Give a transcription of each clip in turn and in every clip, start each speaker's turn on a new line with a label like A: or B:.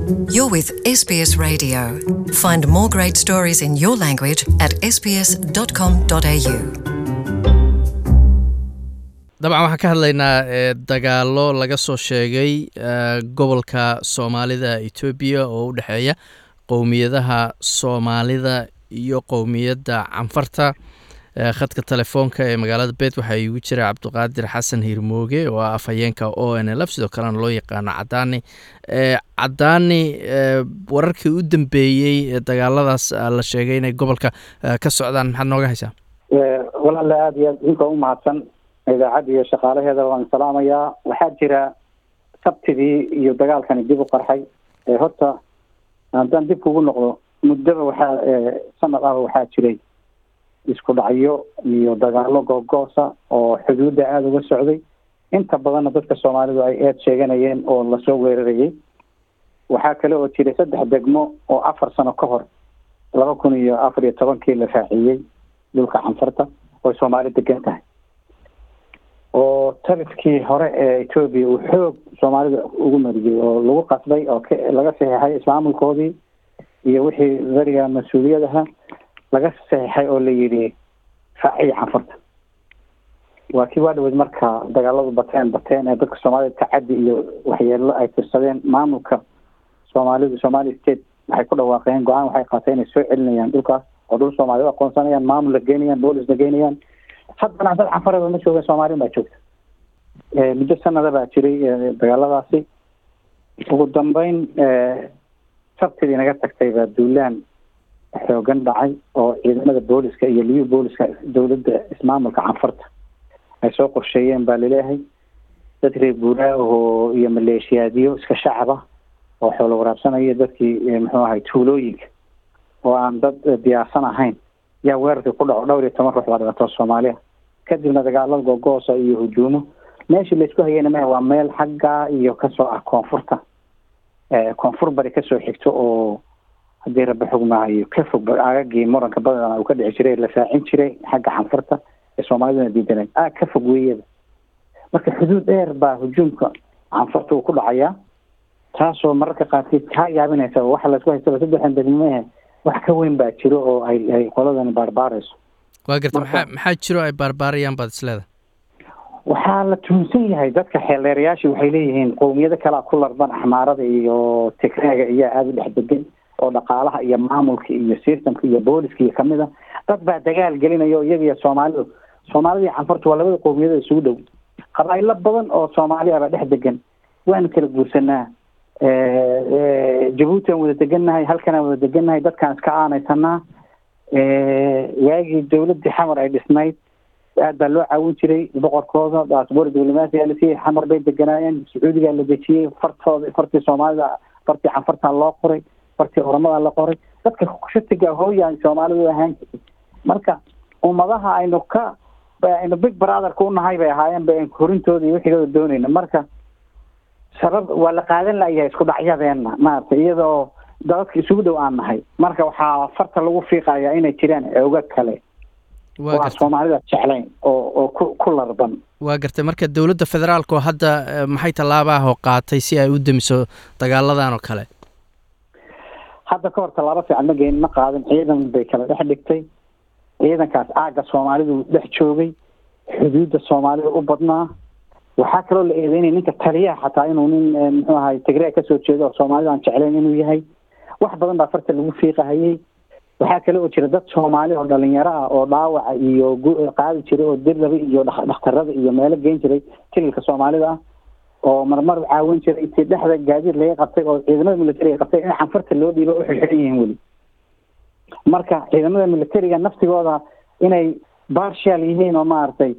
A: You're with SBS Radio. Find more great stories in your language at sbs.com.au.
B: dabcan waxaan ka hadlaynaa dagaalo laga soo sheegay gobolka soomaalida etoobiya oo u dhexeeya qowmiyadaha soomaalida iyo qowmiyadda canfarta khadka telefoonka ee magaalada beet waxaa iigu jira cabdiqaadir xasan hiirmooge oo ah afhayeenka o n l f sidoo kalena loo yaqaano cadaani cadaani wararkii u dambeeyey ee dagaaladaas la sheegay inay gobolka ka socdaan maxaad nooga haysaa
C: walaale aada iyo aad idinkoo umahadsan idaacadda iyo shaqaalaheeda waan salaamayaa waxaa jira sabtidii iyo dagaalkani dib u qarxay horta haddaan dib kugu noqdo muddaba waxaa sanad ah waxaa jiray isku dhacyo iyo dagaalo googoosa oo xuduudda aada uga socday inta badanna dadka soomaalidu ay eed sheeganayeen oo lasoo weerarayay waxaa kale oo jiray saddex degmo oo afar sano ka hor laba kun iyo afar iyo tobankii la raaciyey dhulka canfarta oy soomaali degan tahay oo talifkii hore ee etoobiya uu xoog soomaalida ugu mariyey oo lagu qasbay oo k laga saxiixay ismaamulkoodii iyo wixii beriga mas-uuliyadaha laga saxiixay oo la yidhi raaciya canfarta waa kii waa dhaweyd marka dagaaladu bateen bateen ee dadka soomaalida tacaddi iyo waxyeelo ay tirsadeen maamulka soomaalidu somali state waxay ku dhawaaqeen go-aan waxay qaateen inay soo celinayaan dhulkaas oo dhul soomaali u aqoonsanayaan maamul la geynayaan boolis la geynayaan haddana dad canfarada ma jooga soomaalin baa joogta muddo sanada baa jiray dagaaladaasi ugu dambeyn sabtidii naga tagtay baa duulaan xoogan dhacay oo ciidamada booliska iyo liyu booliska dowladda ismaamulka canfarta ay soo qorsheeyeen baa laleeyahay dad reer guuraahoo iyo maleeshiyaadyo iska shacaba oo xoolo waraabsanaya dadkii muxuu ahay tuulooyinka oo aan dad diyaarsan ahayn yaa weerarkii ku dhaco dhowr iyo toban ruux baa dhibato soomaaliya kadibna dagaalada googoosa iyo hujuumo meeshii laysku hayeyna mah waa meel xaggaa iyo kasoo ah koonfurta koonfur bari kasoo xigto oo haddii rabbi xugmaayo ka fog aagagii muranka badan uu ka dhici jiray la raacin jiray xagga canfurta ee soomaaliduna diidanay aag ka fog weeyada marka xuduud dheer baa hujuumka canfurta uu ku dhacayaa taasoo mararka qaarkeed kaa yaabinaysa waxa laysku haystaba saddexdan degmee wax ka weyn baa jiro oo ay ay qoladani baarbaarayso
B: waa garta maxaa maxaa jiro ay baarbaarayaan baad isleeda
C: waxaa la tuhunsan yahay dadka xeeldheerayaashii waxay leeyihiin qowmiyado kalea ku larban axmaarada iyo tigreega iyaa aada u dhex degan oo dhaqaalaha iyo maamulka iyo systemka iyo booliska iyo kamid a dad baa dagaal gelinaya o iyaga iyo soomaalidu soomaalida iyo canfartu waa labada qowmiyada isugu dhow qabaa'ilo badan oo soomaali ah baa dhex degan waanu kala guursanaa jabuuti aan wada degannahay halkan aan wada degannahay dadkaan iska aanaysanaa waagii dawladdii xamar ay dhisnayd aad baa loo caawin jiray boqorkooda baasboor diblomaasiga la siiyey xamar bay deganaayeen sacuudigaa la dejiyey fartooda fartii soomaalida fartii canfartaa loo qoray fartii oramadaa la qoray dadka shatiga hooya soomaalidu ahaan jirtay marka ummadaha aynu ka aynu big brotherka unahay bay ahaayeen ba korintooda iyo wixigooda doonayna marka sabab waa la qaadan layahay isku dhacyadeena maaragtay iyadoo dadadka isugu dhow aan nahay marka waxaa farta lagu fiiqayaa inay jiraan ooga kale oo aan soomaalida jeclayn oo oo ku ku larban
B: waa gartay marka dowladda federaalka oo hadda maxay tallaabahoo qaatay si ay u demiso dagaaladan oo kale
C: hadda ka hor tallaabo fiican ma geyn ma qaadin ciidan bay kala dhex dhigtay ciidankaas aagga soomaalidu dhex joogay xuduudda soomaalida u badnaa waxaa kaloo la eedeynaya ninka taliyaha xataa inuu nin muxuu ahay tigreeg kasoo jeedo oo soomaalida aan jeclayn inuu yahay wax badan baa farta lagu fiiqahayay waxaa kale oo jira dad soomaali oo dhalinyaro ah oo dhaawaca iyo qaadi jiray oo dirlaba iyo dhakhtarada iyo meelo geyn jiray tililka soomaalida ah oo marmar caawin jiray intii dhexda gaadiid laga qabtay oo ciidamada militariga qabtay in canfarta loo dhiibo u xilxiran yihiin weli marka ciidamada militariga naftigooda inay bartial yihiin oo maaragtay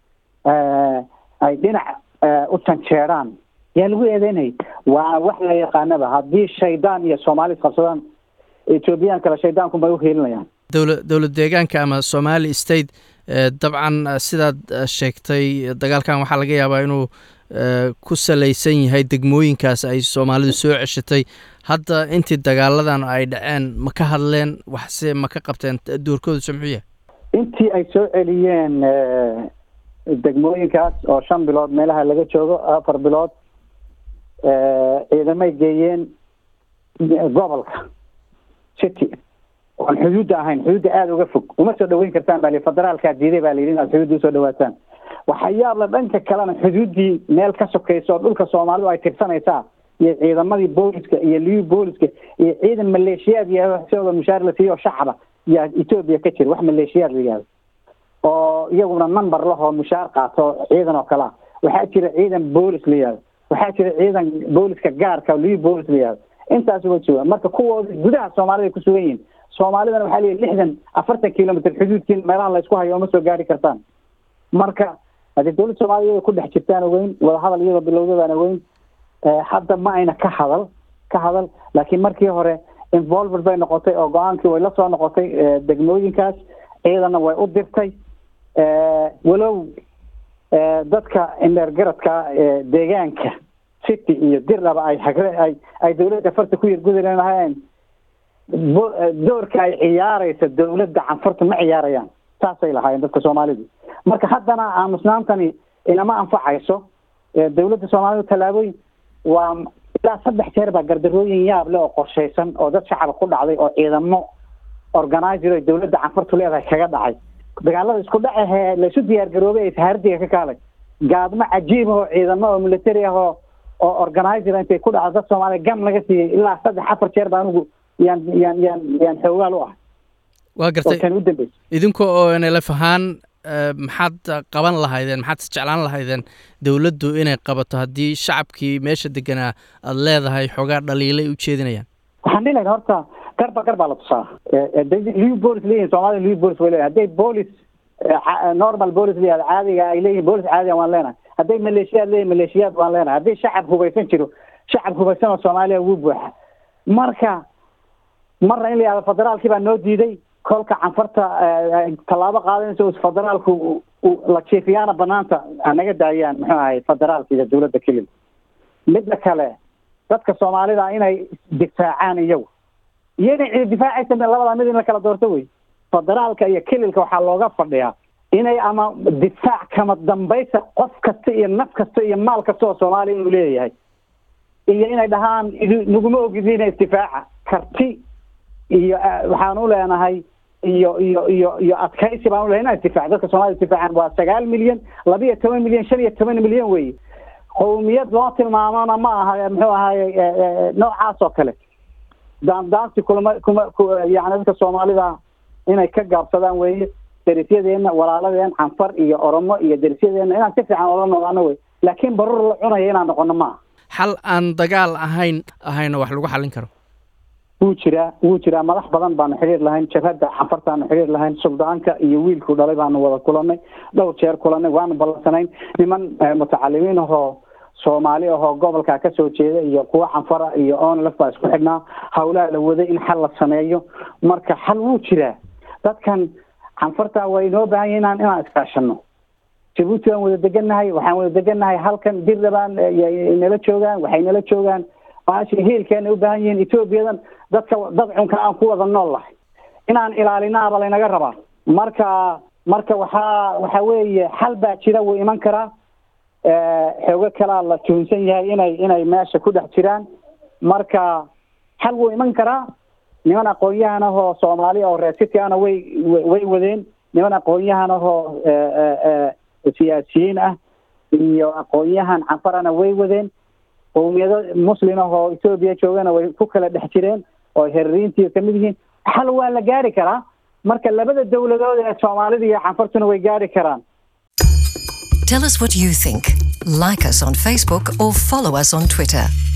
C: ay dhinac u janjeeraan yaa lagu eedeynayay waa wax la yaqaanaba haddii shaydaan iyo soomaali isqabsadaan ethoobiyan kale shaydaankunbay uheelinayaan
B: dowla dowlad deegaanka ama somali state dabcan sidaad sheegtay dagaalkan waxaa laga yaabaa inuu ku salaysan yahay degmooyinkaas ay soomaalidu soo ceshatay hadda intii dagaaladan ay dhaceen ma ka hadleen waxse ma ka qabteen doorkooduse muxuu yahay
C: intii ay soo celiyeen degmooyinkaas oo shan bilood meelaha laga joogo afar bilood ciidamay geeyeen gobolka city oon xuduudda ahayn xuduudda aada uga fog uma soo dhaweyn kartaan baa li federaalkaa diiday baa layidhi inaad xuduudda usoo dhawaataan waxaa yaabla dhanka kalena xuduuddii meel ka sokaysa oo dhulka soomaalidu ay tirsanaysaa iyo ciidamadii booliska iyo liyu booliska iyo ciidan maleeshiyaad iyo sidooda mushaar la siiyo oo shacaba yaa etoobiya ka jira wax maleeshiyaad la yihahdo oo iyaguna number lahoo mushaar qaato ciidan oo kale ah waxaa jira ciidan boolis la yihahdo waxaa jira ciidan booliska gaarka liyu boolis la yihahdo intaas uga jooga marka kuwooda gudaha soomaalida ay ku sugan yihiin soomaalidana waxaa leeyahy lixdan afartan kilomitr xuduudkiin meelaha laysku hayo oma soo gaari kartaan marka haddii dowladda soomaliya iyada ku dhex jirtaan ogeyn wadahadal iyadoo bilowdadaan ogeyn hadda ma ayna ka hadal ka hadal laakiin markii hore involved bay noqotay oo go-aankii way la soo noqotay degmooyinkaas ciidanna way u dirtay walow dadka indheergaradka deegaanka city iyo dirnaba ay hagre ay ay dawladda farta ku yargudi lahaayeen doorka ay ciyaaraysa dawladda canfarta ma ciyaarayaan saasay lahaayeen dadka soomaalidu marka haddana aamusnaantani inama anfacayso dawladda soomaalidu tallaabooyin waa ilaa saddex jeer baa gardarooyin yaab leh oo qorshaysan oo dad shacaba ku dhacday oo ciidamo organizer ay dawladda canfartu leedahay kaga dhacay dagaalada isku dhacahee laysu diyaar garoobay ee sahardiga ka kaalay gaadmo cajiib oo ciidamo oo military ah oo oo organizer intay ku dhacdo dad soomaaliya gam laga siiyey ilaa saddex afar jeer baa anigu yaan yaan yaan yaan xoogaal u ah
B: waa gartay
C: tan u dambeysa
B: idinka oo nlf ahaan maxaad qaban lahaydeen maxaad isjeclaan lahaydeen dowladdu inay qabato haddii shacabkii meesha deganaa aada leedahay xoogaa dhaliilay u jeedinayaan
C: waxaan dhihi lahayn horta garba gar baa la tusaa liu bolis leeyihin soomaalida liu bolis way leeyahay hadday bolis normal bolis leeyahay caadiga ay leeyihin bolis caadiga waan leenahay hadday maleeshiyaad leeyihin maleeshiyaad waan leenahay hadday shacab hubaysan jiro shacab hubaysan oo soomaaliya wuu buuxa marka marna in la yihahdo federaalkii baa noo diiday kolka canfarta tallaabo qaadanaysa federaalku la jiifiyaana banaanta naga daayaan muxuu ahay federaalka iyo dawladda kelil midda kale dadka soomaalida inay difaacaan iyagu iyo inay cidi difaacaysa labada mid in la kala doorto wey federaalka iyo kelilka waxaa looga fadhiyaa inay ama difaac kama dambaysa qof kasta iyo naf kasta iyo maal kasta oo soomaaliya inuu leeyahay iyo inay dhahaan naguma ogidina isdifaaca karti iyo waxaan u leenahay iyo iyo iyo iyo adkaysi baan u lehay inaan isdifaac dadka soomaliya isdifaacaan waa sagaal milyan laba iyo toban milyan shan iyo toban milyan wey qowmiyad loo tilmaamona ma aha muxuu ahaye noocaas oo kale daandaansi kulama kuma yani dadka soomaalida inay ka gaabsadaan weeye derisyadeena walaaladeen canfar iyo oromo iyo derisyadeena inaan si fiican ola noqono wey laakiin barur la cunaya inaan noqono maaha
B: xal aan dagaal ahayn ahayna wax lagu xallin karo
C: wuu jiraa wuu jiraa madax badan baanu xidhiir lahayn jabhadda canfartaanu xidhiir lahayn suldaanka iyo wiilkuu dhalay baanu wada kulanay dhowr jeer kulanay waanu ballansanayn niman mutacalimiin ahoo soomaali ahoo gobolkaa kasoo jeeda iyo kuwa canfara iyo onlf baa isku xidhnaa hawlaha la waday in xal la sameeyo marka xal wuu jiraa dadkan canfarta way inoo baahan yahin inaan inaan iskaashano jabuuti waan wada degannahay waxaan wada degannahay halkan dirrabaan nala joogaan waxay nala joogaan maashi hiilkeena u baahan yihiin etoobiyadan dadka dad cunka aan ku wada nool lahay inaan ilaalinaaba laynaga rabaa marka marka waxaa waxa weeye xal baa jira wuu iman karaa xoogo kalaa la tuhunsan yahay inay inay meesha ku dhex jiraan marka xal wuu iman karaa niman aqoon-yahan ahoo soomaali oo reer city ana way way wadeen niman aqoon-yahan ahoo siyaasiyiin ah iyo aqoon-yahan canfarana way wadeen qowmiyado muslim ah oo etoobiya joogana way ku kala dhex jireen oo herariintii kamid yihiin xal waa la gaari karaa marka labada dowladood ee soomaalida iyo canfartuna way gaari karaan
A: Tell us what you think. Like us on Facebook or follow us on Twitter.